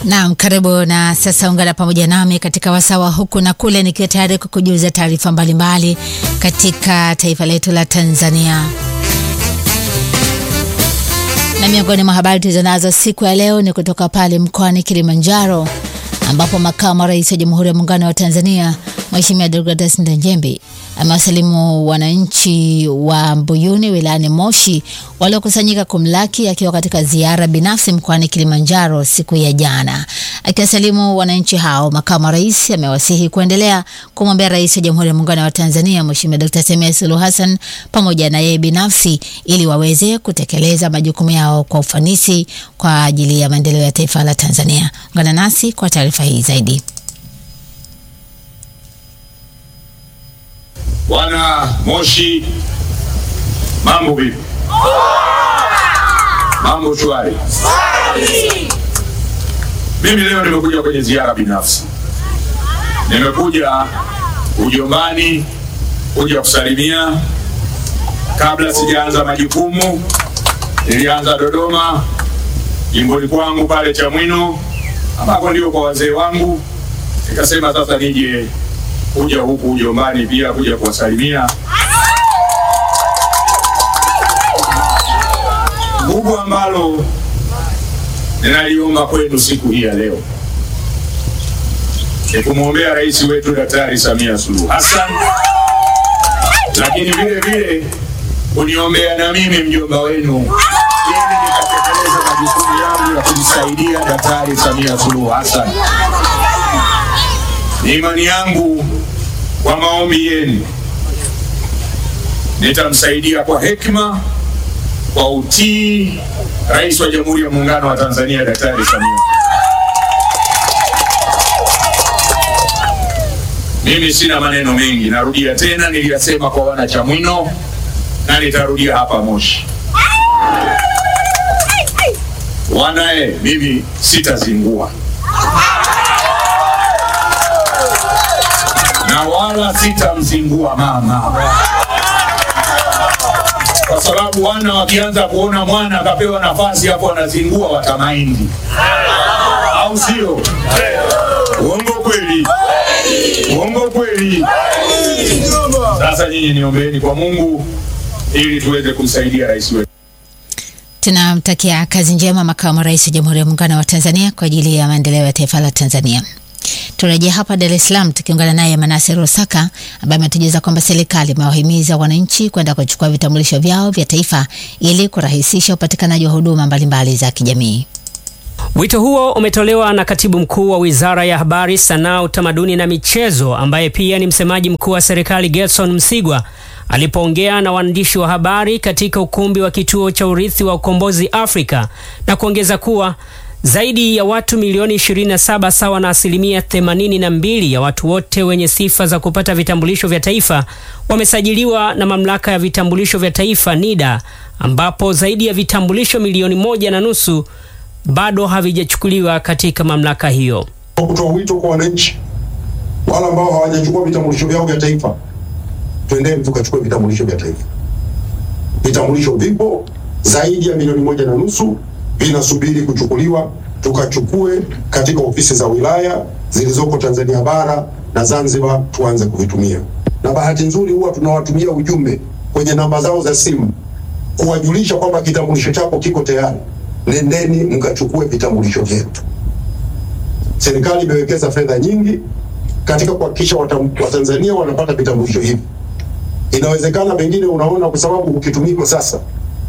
Naam, karibu na sasa ungana pamoja nami katika wasawa huku na kule, nikiwa tayari kukujuza taarifa mbalimbali katika taifa letu la Tanzania. Na miongoni mwa habari tulizonazo siku ya leo ni kutoka pale mkoani Kilimanjaro ambapo makamu wa rais wa Jamhuri ya Muungano wa Tanzania Mheshimiwa Deogratus Ndejembi amewasalimu wananchi wa Mbuyuni wilayani Moshi waliokusanyika kumlaki akiwa katika ziara binafsi mkoani Kilimanjaro siku ya jana. Akiwasalimu wananchi hao, makamu wa rais amewasihi kuendelea kumwombea rais wa Jamhuri ya Muungano wa Tanzania Mheshimiwa Dkt. Samia Suluhu Hassan pamoja na yeye binafsi ili waweze kutekeleza majukumu yao kwa ufanisi kwa ajili ya maendeleo ya taifa la Tanzania. Ungana nasi kwa taarifa hii zaidi. Wana Moshi, mambo vipi? Mambo shwari. Mimi leo nimekuja kwenye ziara binafsi, nimekuja ujombani kuja kusalimia. Kabla sijaanza majukumu, nilianza Dodoma, jimboni kwangu pale Chamwino, ambako ndio kwa wazee wangu. Nikasema sasa nije kuja huku ujombani pia kuja kuwasalimia. Kubwa ambalo ninaliomba kwenu siku hii ya leo ni kumwombea rais wetu Daktari Samia Suluhu Hassan, lakini vile vile kuniombea na mimi mjomba wenu ili nikatekeleza majukumu yangu ya kumsaidia Daktari Samia Suluhu Hassan. Ni imani yangu kwa maombi yenu nitamsaidia kwa hekima, kwa utii rais wa Jamhuri ya Muungano wa Tanzania Daktari Samia. Mimi sina maneno mengi, narudia tena, niliyasema kwa wana Chamwino na nitarudia hapa Moshi. Wanae, mimi sitazingua na wala sitamzingua mama, kwa sababu wana wakianza kuona mwana akapewa nafasi hapo anazingua watamaindi, au sio? Uongo kweli? Uongo kweli? Sasa nyinyi niombeeni kwa Mungu ili tuweze kumsaidia rais wetu. Tunamtakia kazi njema makamu wa rais wa Jamhuri ya Muungano wa Tanzania kwa ajili ya maendeleo ya taifa la Tanzania. Turejea hapa Dar es Salaam tukiungana naye Manase Rosaka ambaye ametujuza kwamba serikali imewahimiza wananchi kwenda kuchukua vitambulisho vyao vya taifa ili kurahisisha upatikanaji wa huduma mbalimbali za kijamii. Wito huo umetolewa na katibu mkuu wa Wizara ya Habari, Sanaa, Utamaduni na Michezo ambaye pia ni msemaji mkuu wa serikali Gerson Msigwa alipoongea na waandishi wa habari katika ukumbi wa kituo cha urithi wa ukombozi Afrika na kuongeza kuwa zaidi ya watu milioni 27 sawa na asilimia 82 ya watu wote wenye sifa za kupata vitambulisho vya taifa wamesajiliwa na mamlaka ya vitambulisho vya taifa NIDA, ambapo zaidi ya vitambulisho milioni moja na nusu bado havijachukuliwa katika mamlaka hiyo. Kwa kutoa wito kwa wananchi wale ambao hawajachukua vitambulisho vyao vya taifa, twendeni tukachukue vitambulisho vya taifa. Vitambulisho vipo zaidi ya milioni moja na nusu vinasubiri kuchukuliwa, tukachukue katika ofisi za wilaya zilizoko Tanzania bara na Zanzibar, tuanze kuvitumia. Na bahati nzuri huwa tunawatumia ujumbe kwenye namba zao za simu kuwajulisha kwamba kitambulisho chako kiko tayari, nendeni mkachukue vitambulisho vyetu. Serikali imewekeza fedha nyingi katika kuhakikisha Watanzania wanapata vitambulisho hivi. Inawezekana pengine unaona kwa sababu ukitumika sasa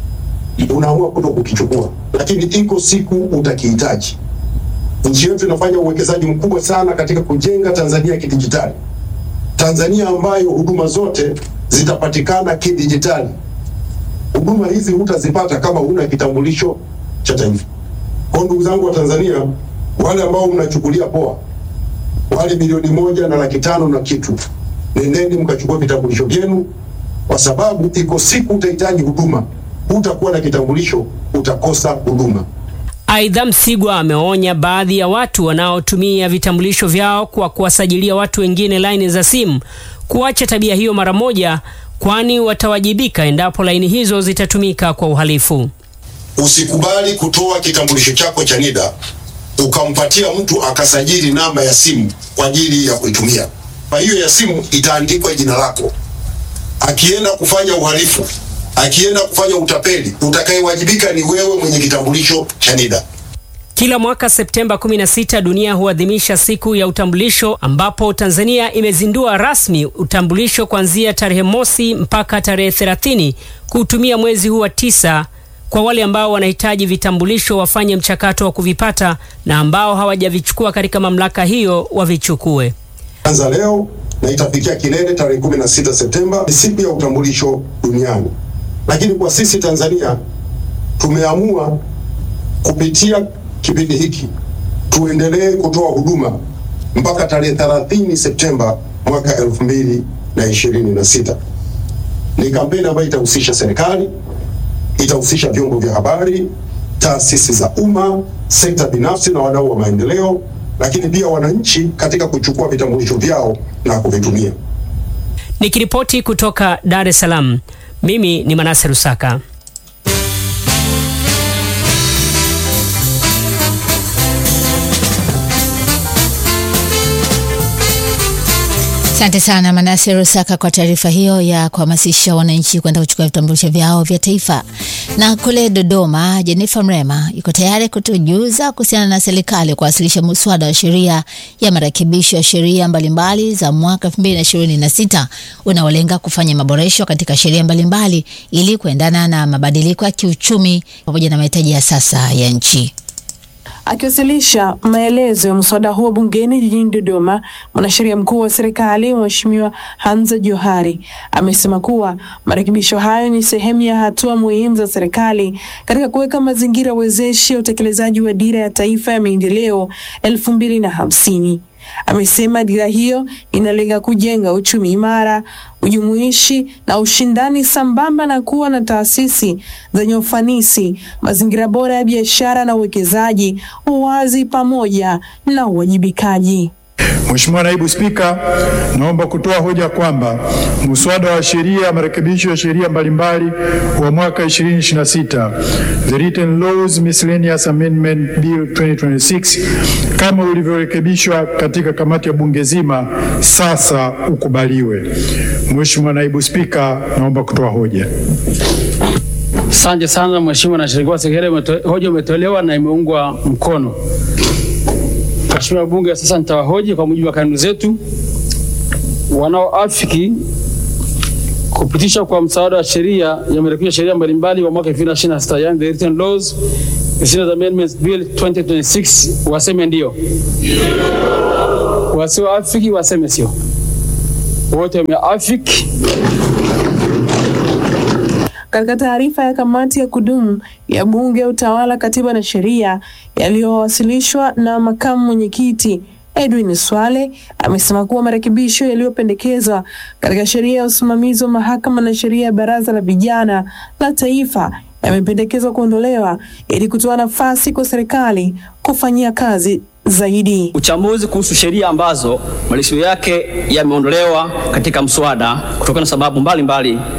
unaamua kuto kukichukua, lakini iko siku utakihitaji. Nchi yetu inafanya uwekezaji mkubwa sana katika kujenga Tanzania ya kidijitali, Tanzania ambayo huduma zote zitapatikana kidijitali. Huduma hizi hutazipata kama huna kitambulisho cha taifa. Kwa ndugu zangu wa Tanzania, wale ambao mnachukulia poa, wale milioni moja na laki tano na kitu, nendeni mkachukua vitambulisho vyenu, kwa sababu iko siku utahitaji huduma hutakuwa na kitambulisho utakosa huduma. Aidha, Msigwa ameonya baadhi ya watu wanaotumia vitambulisho vyao kwa kuwasajilia watu wengine laini za simu kuacha tabia hiyo mara moja, kwani watawajibika endapo laini hizo zitatumika kwa uhalifu. Usikubali kutoa kitambulisho chako cha NIDA ukampatia mtu akasajili namba ya simu kwa ajili ya kuitumia. Kwa hiyo ya simu itaandikwa jina lako. Akienda kufanya uhalifu, akienda kufanya utapeli, utakayewajibika ni wewe mwenye kitambulisho cha NIDA. Kila mwaka Septemba 16 dunia huadhimisha siku ya utambulisho ambapo Tanzania imezindua rasmi utambulisho kuanzia tarehe mosi mpaka tarehe 30 kuutumia mwezi huu wa tisa kwa wale ambao wanahitaji vitambulisho wafanye mchakato wa kuvipata na ambao hawajavichukua katika mamlaka hiyo wavichukue. Anza leo na itafikia kilele tarehe 16 Septemba, ni siku ya utambulisho duniani. Lakini kwa sisi Tanzania tumeamua kupitia kipindi hiki tuendelee kutoa huduma mpaka tarehe 30 Septemba mwaka 2026. Ni kampeni ambayo itahusisha serikali, itahusisha vyombo vya habari, taasisi za umma, sekta binafsi na wadau wa maendeleo, lakini pia wananchi katika kuchukua vitambulisho vyao na kuvitumia. Nikiripoti kutoka Dar es Salaam, mimi ni Manase Rusaka. Asante sana Manase Rusaka kwa taarifa hiyo ya kuhamasisha wananchi kwenda kuchukua vitambulisho vyao vya taifa. Na kule Dodoma, Jenifa Mrema yuko tayari kutujuza kuhusiana na serikali kuwasilisha muswada wa sheria ya marekebisho ya sheria mbalimbali za mwaka 2026 unaolenga kufanya maboresho katika sheria mbalimbali ili kuendana na mabadiliko ya kiuchumi pamoja na mahitaji ya sasa ya nchi. Akiwasilisha maelezo ya mswada huo bungeni jijini Dodoma, mwanasheria mkuu wa serikali Mheshimiwa Hamza Johari amesema kuwa marekebisho hayo ni sehemu ya hatua muhimu za serikali katika kuweka mazingira wezeshi ya utekelezaji wa dira ya taifa ya maendeleo elfu mbili na hamsini. Amesema dira hiyo inalenga kujenga uchumi imara, ujumuishi na ushindani sambamba na kuwa na taasisi zenye ufanisi, mazingira bora ya biashara na uwekezaji, uwazi pamoja na uwajibikaji. Mheshimiwa Naibu Spika, naomba kutoa hoja kwamba muswada wa sheria ya marekebisho ya sheria mbalimbali wa mwaka 2026 The Written Laws Miscellaneous Amendment Bill 2026 kama ulivyorekebishwa katika kamati ya bunge zima sasa ukubaliwe. Mheshimiwa Naibu Spika, naomba kutoa hoja. Asante sana Mheshimiwa Nashiriki Sekretari, hoja umetolewa na imeungwa mkono. Mheshimiwa Bunge, sasa nitawahoji kwa mujibu wa kanuni zetu. Wanaoafiki kupitisha kwa msaada wa sheria ya marekebisho sheria mbalimbali wa mwaka 2026 yani the written laws Miscellaneous Amendments Bill 2026 waseme ndio, wasioafiki waseme sio. Wote wameafiki. Katika taarifa ya kamati ya kudumu ya Bunge ya Utawala, Katiba na Sheria yaliyowasilishwa na makamu mwenyekiti Edwin Swale amesema kuwa marekebisho yaliyopendekezwa katika sheria ya usimamizi wa mahakama na sheria ya Baraza la Vijana la Taifa yamependekezwa kuondolewa ili kutoa nafasi kwa serikali kufanyia kazi zaidi. Uchambuzi kuhusu sheria ambazo marekebisho yake yameondolewa katika mswada kutokana na sababu mbalimbali mbali.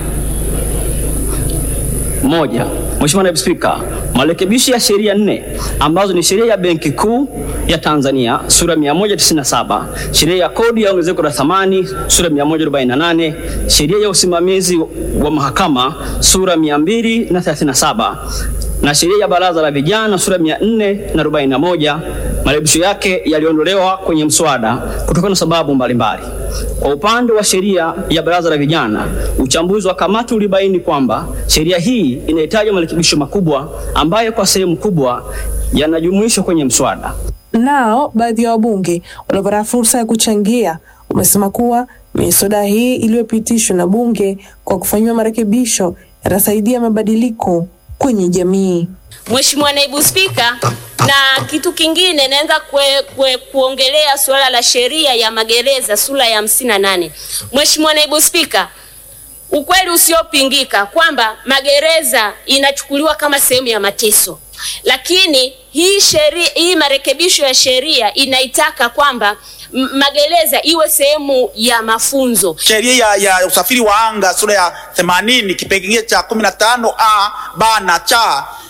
Moja, Mheshimiwa Naibu Spika, marekebisho ya sheria nne ambazo ni sheria ya Benki Kuu ya Tanzania sura 197, sheria ya kodi ya ongezeko la thamani sura 148, sheria ya usimamizi wa mahakama sura 237 na sheria ya baraza la vijana sura 441. Marekebisho yake yaliondolewa kwenye mswada kutokana na sababu mbalimbali. Kwa upande wa sheria ya baraza la vijana, uchambuzi wa kamati ulibaini kwamba sheria hii inahitaji marekebisho makubwa ambayo kwa sehemu kubwa yanajumuishwa kwenye mswada. Nao baadhi ya wabunge waliopata fursa ya kuchangia wamesema kuwa miswada hii iliyopitishwa na bunge kwa kufanyiwa marekebisho yatasaidia mabadiliko kwenye jamii. Mheshimiwa Naibu Spika, na kitu kingine naweza kue, kue, kuongelea suala la sheria ya magereza sura ya hamsini na nane. Mheshimiwa Naibu Spika, ukweli usiopingika kwamba magereza inachukuliwa kama sehemu ya mateso, lakini hii sheria, hii marekebisho ya sheria inaitaka kwamba magereza iwe sehemu ya mafunzo. Sheria ya, ya usafiri wa anga sura ya 80 kipengele cha 15 a b na cha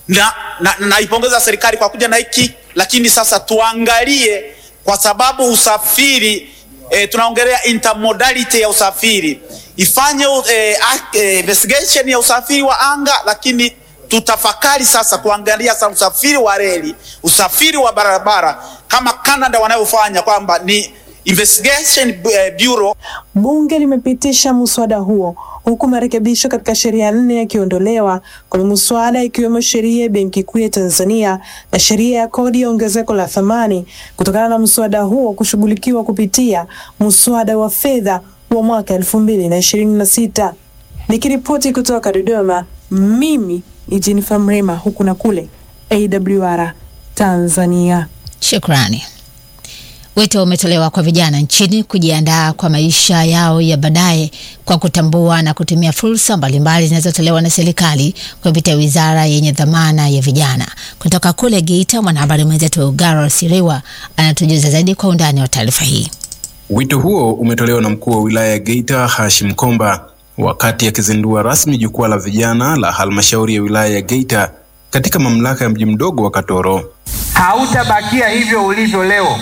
na, na, naipongeza serikali kwa kuja na hiki, lakini sasa tuangalie, kwa sababu usafiri e, tunaongelea intermodality ya usafiri, ifanye e, e, investigation ya usafiri wa anga, lakini tutafakari sasa kuangalia sasa usafiri wa reli, usafiri wa barabara kama Canada wanavyofanya kwamba ni investigation bureau. Bunge limepitisha muswada huo huku marekebisho katika sheria nne yakiondolewa kwenye muswada ikiwemo sheria ya Benki Kuu ya Tanzania na sheria ya kodi ya ongezeko la thamani kutokana na muswada huo kushughulikiwa kupitia muswada wa fedha wa mwaka elfu mbili na ishirini na sita. Nikiripoti kutoka Dodoma, mimi ni Jennifer Mrema, huku na kule AWR Tanzania. Shukrani. Wito umetolewa kwa vijana nchini kujiandaa kwa maisha yao ya baadaye kwa kutambua na kutumia fursa mbalimbali zinazotolewa na serikali kupitia wizara yenye dhamana ya vijana. Kutoka kule Geita, mwanahabari mwenzetu Garo Siriwa anatujuza zaidi kwa undani wa taarifa hii. Wito huo umetolewa na mkuu wa wilaya ya Geita Hashim Komba wakati akizindua rasmi jukwaa la vijana la halmashauri ya wilaya ya Geita katika mamlaka ya mji mdogo wa Katoro. Hautabakia hivyo ulivyo leo.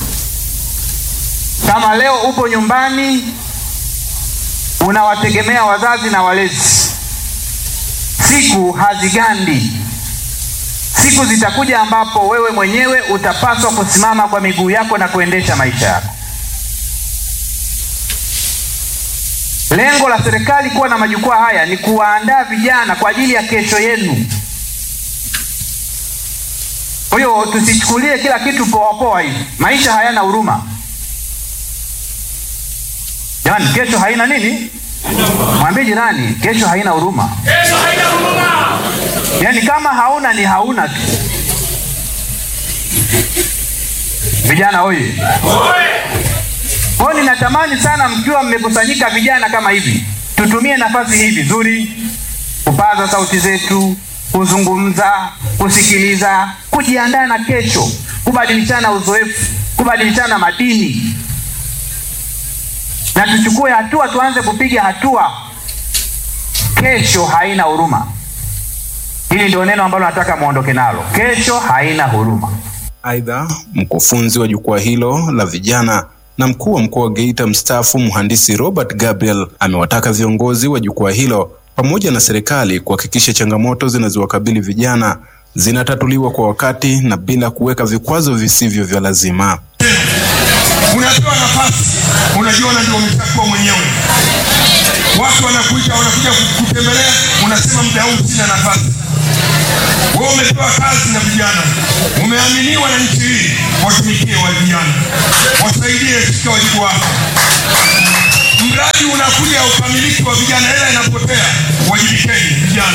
Kama leo upo nyumbani unawategemea wazazi na walezi, siku hazigandi. Siku zitakuja ambapo wewe mwenyewe utapaswa kusimama kwa miguu yako na kuendesha maisha yako. Lengo la serikali kuwa na majukwaa haya ni kuwaandaa vijana kwa ajili ya kesho yenu. Kwa hiyo tusichukulie kila kitu poa poa hivi. Maisha hayana huruma. Jamani, kesho haina nini? Mwambie jirani, kesho haina huruma. Kesho haina huruma. Yaani kama hauna ni hauna tu. Vijana oye! Kwa hiyo ninatamani sana mkiwa mmekusanyika vijana kama hivi, tutumie nafasi hii vizuri, kupaza sauti zetu, kuzungumza, kusikiliza, kujiandaa na kesho, kubadilishana uzoefu, kubadilishana madini na tuchukue hatua, tuanze kupiga hatua. Kesho haina huruma. Hili ndio neno ambalo nataka muondoke nalo. Kesho haina huruma. Aidha, mkufunzi wa jukwaa hilo la vijana na mkuu wa mkoa wa Geita mstaafu mhandisi Robert Gabriel amewataka viongozi wa jukwaa hilo pamoja na serikali kuhakikisha changamoto zinazowakabili vijana zinatatuliwa kwa wakati na bila kuweka vikwazo visivyo vya lazima. Unapewa nafasi, unajiona ndio umeshakuwa mwenyewe. Watu wanakuita, wanakuja kutembelea, unasema muda huu sina nafasi. Wewe umepewa kazi na vijana, umeaminiwa na nchi hii, watumikie wa vijana, wasaidie katika wajibu wako. Mradi unakuja ukamiliki wa vijana, hela inapotea, wajibikeni vijana,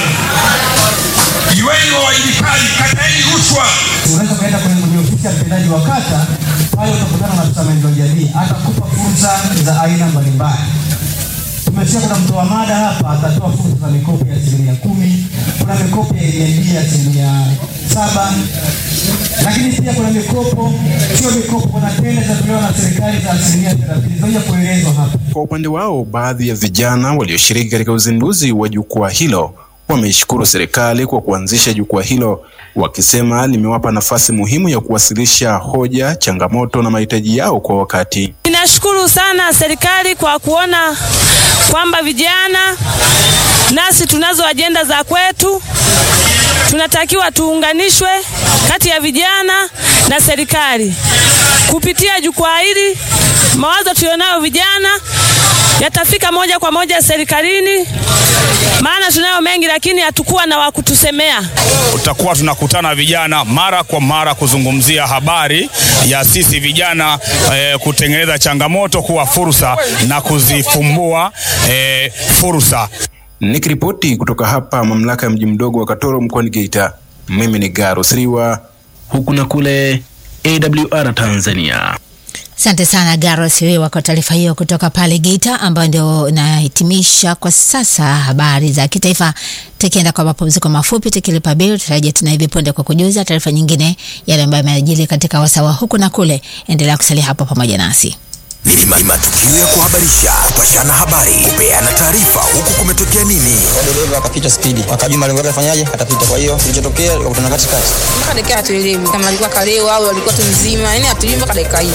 iweni wawajibikaji, kataeni rushwa. Unaweza ukaenda kwenye kwenye ofisi ya mtendaji wa kata pale, utakutana na afisa maendeleo ya jamii, atakupa fursa za aina mbalimbali. Tumesikia kuna mtoa mada hapa atatoa fursa za mikopo ya asilimia kumi, kuna mikopo ya NMB ya asilimia saba, lakini pia kuna mikopo, sio mikopo, kuna tenda zinatolewa na serikali za asilimia thelathini zinaja kuelezwa hapa. Kwa upande wao, baadhi ya vijana walioshiriki katika uzinduzi wa jukwaa hilo wameishukuru serikali kwa kuanzisha jukwaa hilo, wakisema limewapa nafasi muhimu ya kuwasilisha hoja, changamoto na mahitaji yao kwa wakati. Ninashukuru sana serikali kwa kuona kwamba vijana nasi tunazo ajenda za kwetu, tunatakiwa tuunganishwe kati ya vijana na serikali kupitia jukwaa hili. Mawazo tulionayo vijana yatafika moja kwa moja serikalini, maana tunayo mengi, lakini hatukuwa na wa kutusemea. Tutakuwa tunakutana vijana mara kwa mara kuzungumzia habari ya sisi vijana eh, kutengeneza changamoto kuwa fursa na kuzifumbua eh, fursa. Nikiripoti kutoka hapa mamlaka ya mji mdogo wa Katoro mkoani Geita, mimi ni Garo Sriwa, huku na kule AWR Tanzania. Asante sana Garo Siriwa kwa taarifa hiyo kutoka pale Geita, ambayo ndio inahitimisha kwa sasa habari za kitaifa. Tukienda kwa mapumziko mafupi, tukilipa bili, tutarejea tena hivi punde kwa kujuza taarifa nyingine, yale ambayo yamejiri katika wasawa huku na kule. Endelea kusalia hapo pamoja nasi. ni, ma, ni matukio ya kuhabarisha, kupashana habari, kupeana taarifa, huku kumetokea nini. dereva akapita spidi, akajua malengo yake afanyaje, atapita. Kwa hiyo kilichotokea, wakutana katikati. mpaka dakika hatuelewi kama alikuwa kalewa au alikuwa tu mzima, yani hatujui mpaka dakika hii.